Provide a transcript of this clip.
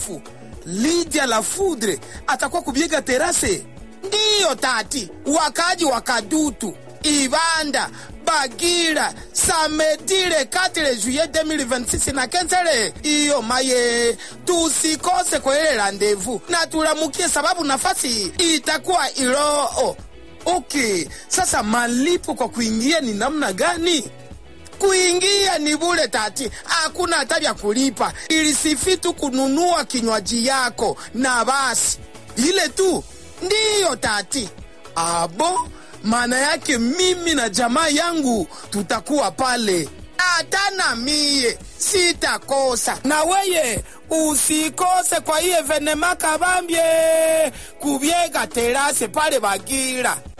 Lydia la Foudre atakuwa kubiega terase. Ndiyo tati, wakaji wa Kadutu, Ibanda, Bagira, Samedire 4 juillet 2026 na kenzele iyo maye, tusikose kwa ile randevu na tulamukie, sababu nafasi itakuwa Iloo. Okay, sasa malipo kwa kuingia ni namna gani? Kuingia ni bure tati, hakuna hata vya kulipa, ilisifi tu kununua kinywaji yako na basi, ile tu ndiyo tati. Abo, maana yake mimi na jamaa yangu tutakuwa pale, hata na mie sitakosa, na weye usikose kwa iye venema kabambye kubyega terase pale Bagira.